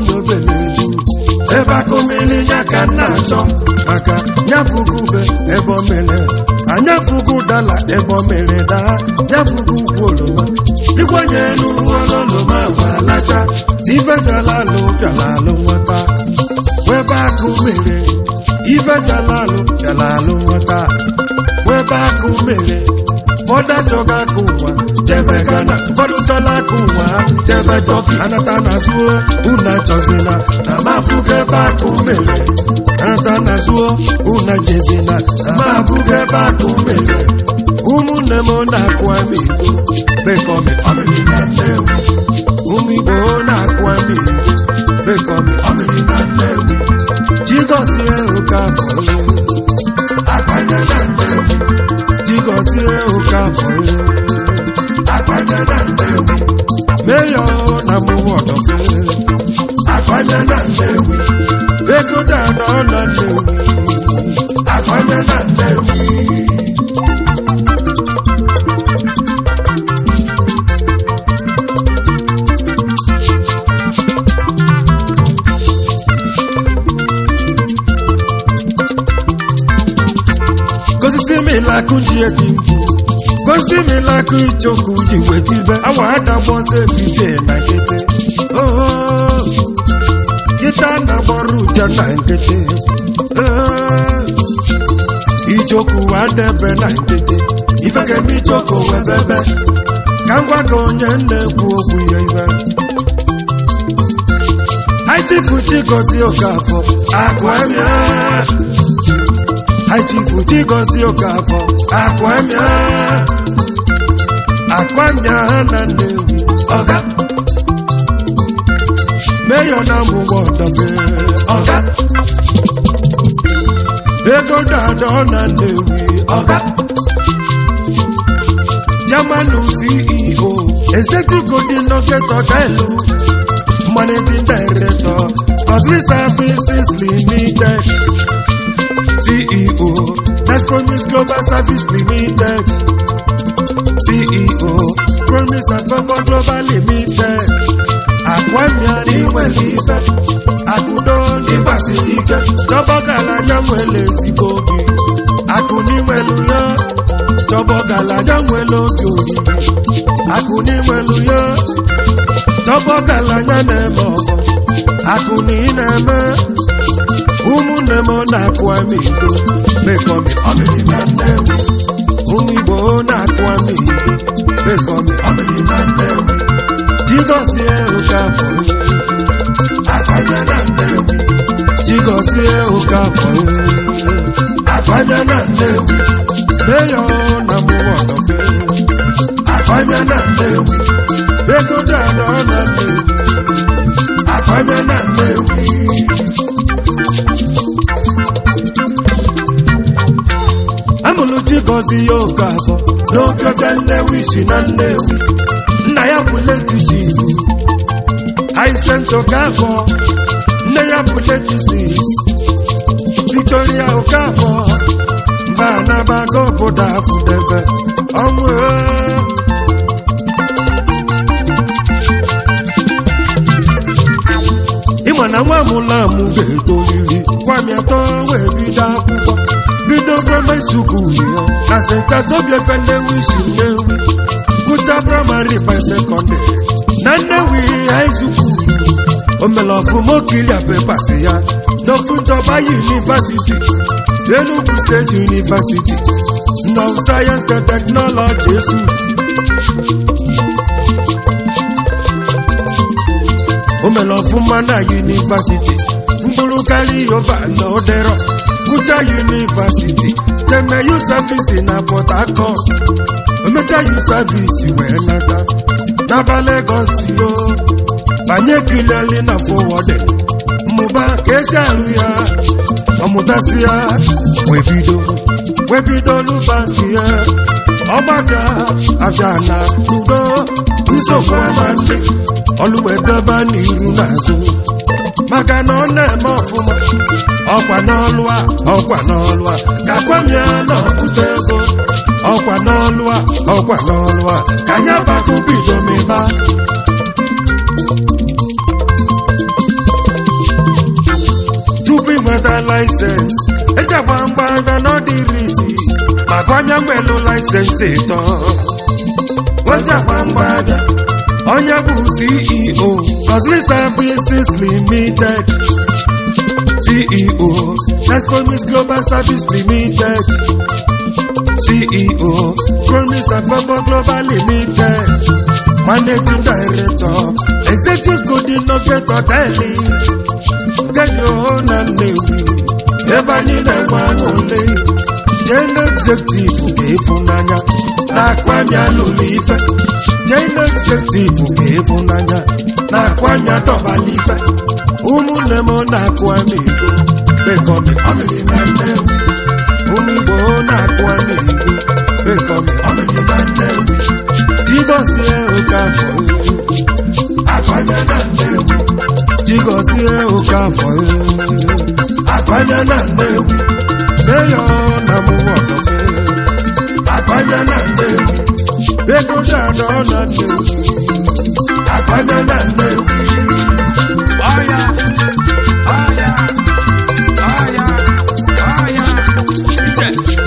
onye obele ebu ebe akụmili ya ka m na-achọ maka nyapụgo ube ebe o mere anyapụgo dala ebe o mere daa nyapụgo ukwu oroma igwenye n'uwe ololoma gwalacha ife galalụ bịalalụ nwata webe akụ mere ife galalụ bịalalụ nwata webe akụ mere ụfọdụ achọghị aka ụwa jebe gana ụfọdụ chọla aka ụwa jebe dọkị anata na zuo una chọzina na mapụga ebe akụ mere anata na zuo una jezina na mapụga ebe akụ mere ụmụnne m na-akụ ama igbo bekọmi ọmịrị na nnewi ụmụ igbo na-akụ ama igbo bekọmi ọmịrị na nnewi jigozie ụka bọlụ akpanya na nnewi jigozie ụka bọlụ akpanya na nnewi meyo na mụwa ọdọfe akpanya na nnewi ego dada ọ na nnewi akpanya na nnewi gosi mi lakụ ji edi mkpu gosi mi lakụ ichoku ji wetibe awa adagbọzi ebibie na nkịtị oo kịta na gbọrọ ụja na nkịtị ee ichoku adebe na nkịtị ife ga-eme ichoku webebe ka ngwa ka onye na-ekwu okwu ya iwe aichifu chigozie okafọ agwamia aichifu chigozie okafọ agwamia agwamia ha na nnewi ọga meyo na mụwa ọdọbe ọga ego dada ọ na nnewi ọga Germanu CEO Executive Dinoketo Delu Managing Director Cosby Services Limited CEO Next Promise Global Service Limited CEO Promise and Favor Global Limited Akwamia n'inwere ife Akụdo n'ịgbasiri ike Chọbọgalanya nwere ezigbo obi Akụ n'inwelu ya Chọbọgalanya nwere obi oriri Akụ n'inwelu ya Chọbọgalanya na-eme ọgọ Akụ na ị na-eme ụmụnne m na-akụ ama igbo bekọmi ọmịrị na nnewi ụmụ igbo na-akụ ama igbo bekọmi ọmịrị na nnewi jigozie ụka bụ akpanya na nnewi jigozie ụka bụ akpanya na nnewi meyo na mụwa ọdọfe akpanya na nnewi ego dada ọ na nnewi akpanya na nnewi amụrụ chigozi ya oke abụọ n'oge bịa nnewi si na nnewi nna ya bụ leti ji ibu aisento ka abụọ nne ya bụ leti sis victoria oke abụọ mba anabaga obodo afụdebe ọnwụ ee. ịma na nwa amụla amụ ga-etoliri kwami atọ wee bido akwụkwọ bido praịmarị sukulu ya na st azobiaka nnewi si nnewi gụcha praịmarị by sekọndịrị na nnewi high sukulu o mere ọfụma okilia pepas ya n'ofu nchọba yunivasiti enugu steeti yunivasiti nọv sayensị and teknọlọji esut o mere ọfụma na yunivasiti mkpụrụ karịa yova na odero gụcha yunivasiti teme yu savisi na port harcourt omecha yu savisi wee nata n'aba legos yo banye kileli na fowodin mmụba ka esi arụ ya ọmụtasị ya wee bido wee bido n'ụbanki ya ọgbaka abịa na udo nsogbu ama ndị ọlụwedebe n'iru n'azụ maka na ọ na-eme ọfụma ọkwa n'ọlụ a ọkwa n'ọlụ a ka kwamia na ọpụta ego ọkwa n'ọlụ a ọkwa n'ọlụ a ka anya bako bido mịba laịsensị eji agba mgba abịa n'ọdịrịzi maka onye nwelụ laịsensị ịtọ oji agba mgba abịa onye bụ ceo Cosmic Services Limited ceo Nespomis Global Service Limited ceo Promise Afọbọ Global Limited managing director executive coordinator teli nkeji na Nnewi ebe anyị na-enwe aṅụle jee executive ka ịfụnanya na-akwanye alụlụ ife jee executive ka ịfụnanya na-akwanye dọbala ife ụmụnne m na-akụ ama ego bekọmi ọmịrị na Nnewi ụmụ Igbo na-akụ ama ego bekọmi ọmịrị na Nnewi jigozie oke afọ akwanye na Nnewi jigozie oke afọ akwanye na Nnewi meyo na mụwọdọfe akwanye na Nnewi ego dada na Nnewi akwanye na Nnewi ọya ọya ọya ọya ije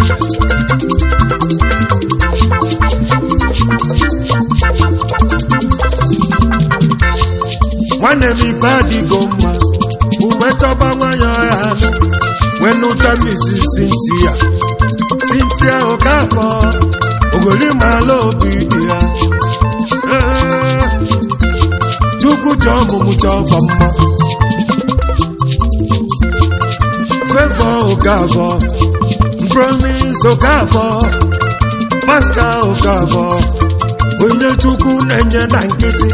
nwanne m ife adịgo mma uwe chọba nwanyị ọya anụ wenụta misi sintia sintia okafọ ogolimala obi dị ya Ee, chukwu chọọ ọmụmụ chọba mma fevọ okafọ promis okafọ pascal okafọ onye chukwu na-enye na nkịtị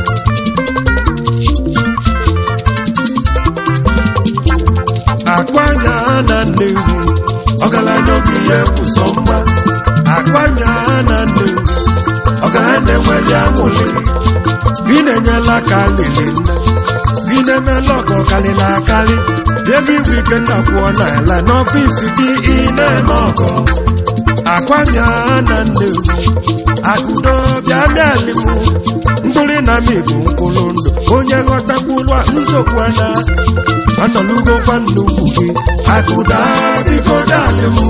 akwanya na Nnewi ọgaranya oge ihe kwụsọ mma akwanya na Nnewi ọgaranya enweli aṅụlị gị na-enyela aka lili nne gị na-emela ọgọ karịrị akarị ebe igwe ike nna kwụọ n'ala n'ọfịs gị ị na-eme ọgọ akwanya na Nnewi akụdo bịa bịalimụ mkpụrụ na mi bụ mkpụrụ ndụ onye ghọta mkpụrụ a nsogbu ana anọlugo kwa nnukwu gị akụda biko dalị m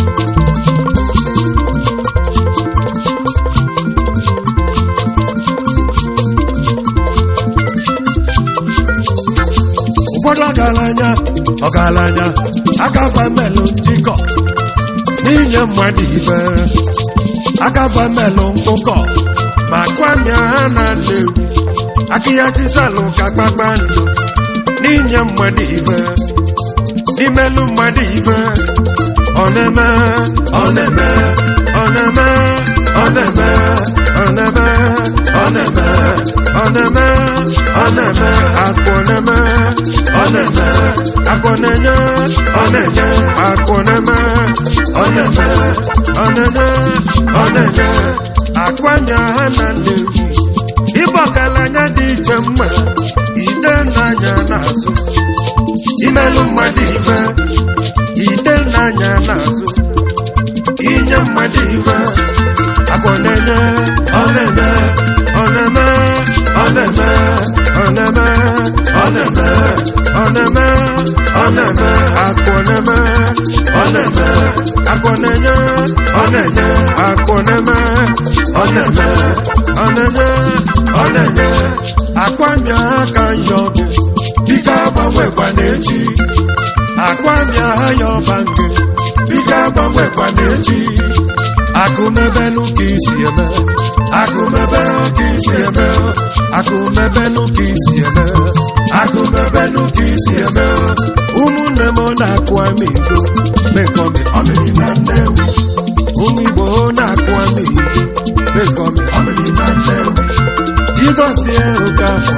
ụfọdụ ọgaranya ọgaranya akaba melụ njikọ n'inye mmadụ ibe akaba melụ mkpụkọ ma kwamia ha na Nnewi akịyachisalụ ka kpakpando n'inye mmadụ ife n'imelu mmadụ ife ọ na-eme ọ na-eme ọ na-eme ọ na-eme ọ na-eme ọ na-eme ọ na-eme ọ na-eme akụ na-eme ọ na-eme akụ na-enye ọ na-enye akụ na-eme ọ na-eme ọ na-enye ọ na-enye akwanya ha na Nnewi ịbụ ọgaranya dị iche mma ide n'anya n'azụ imelụ mmadụ ife ide n'anya n'azụ inye mmadụ ife akụ na-enye ọ na-eme ọ na-eme ọ na-eme ọ na-eme ọ na-eme ọ na-eme ọ na-eme akụ na-eme ọ na-eme akụ na-enye ọ na-enye akụ na-eme ọ na-eme ọ na-enye ọ na-enye akwamia aka ya ọgụ biko agbanwekwa n'echi akwamia ya ọba nke biko agbanwekwa n'echi akụmebenu ka isi eme akụmebe ka isi eme akụmebenu ka isi eme akụmebenu ka isi eme ụmụnne m na-akụ ama igbo mekọmi ọmịrị na Nnewi ụmụ igbo na-akụ ama igbo mekọmi ọmịrị na Nnewi jigozie oke afọ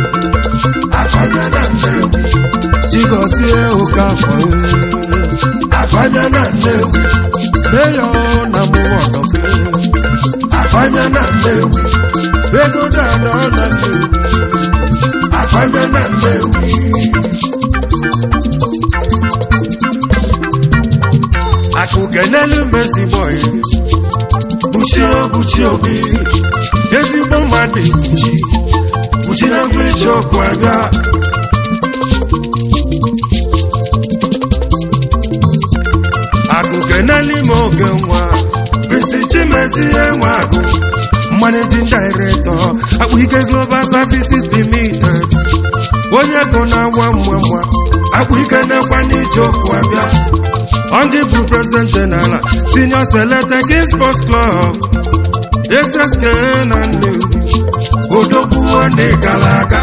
akwanya na Nnewi jigozie oke afọ akwanya na Nnewi meyo na mụwa ọdọfe akwanya na Nnewi ego dada na Nnewi akwanya na Nnewi akụkenelu mezigbo buchi obuchi obi ezigbo mmadụ buchi buchi na ngwa iche ọkụ abịa nwa mma mma akpụ ike na-ekwe n'ije okwu abịa Ongi bụ president general senior selected king sports club SSK na Nnewi odogbuo n'ịgala aka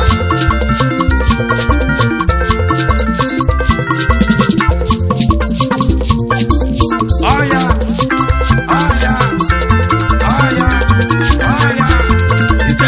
ọya ọya ọya ọya ije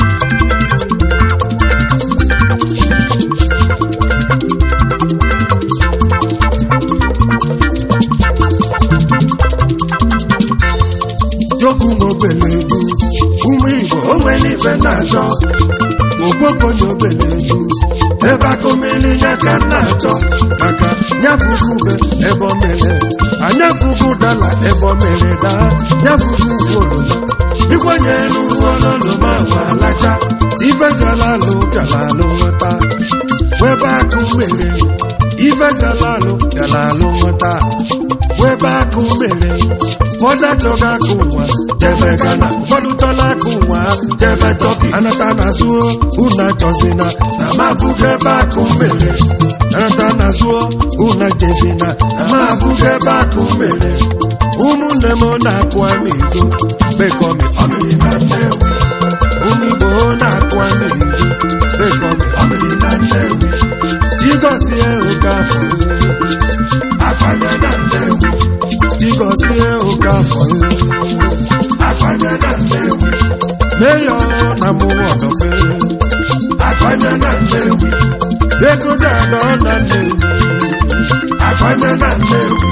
jokwu n'obele egwu ụmụ igbo o nwere ife na-achọ ogbokonye obele egwu ebe akụmili ya ka m na-achọ maka nyabụgo ube ebe o mere anyabụgo dala ebe o mere daa nyabụgo ugwu oroma ikwenye n'uhu ọlọlọma ma alacha ife galalụ galalụ nweta webe akụ mere ife galalụ galalụ nweta webe akụ mere ụfọdụ achọghị aka ụwa jebe gana ụfọdụ chọla aka ụwa jebe tọki anata na zuo unu achọzina na ma abụghị ebe akụ mere anata na zuo unu jezina na ma abụghị ebe akụ mere ụmụnne m na-akụ ama igbo bekọmi ọmịrị na nnewi ụmụ igbo na-akụ ama igbo bekọmi ọmịrị na nnewi jigozie ụka afọ akpanya na nnewi jigozie ụka afọ akpanya na nnewi meyo na mụwa ọdọfe akpanya na nnewi ego dada na nnewi akpanya na nnewi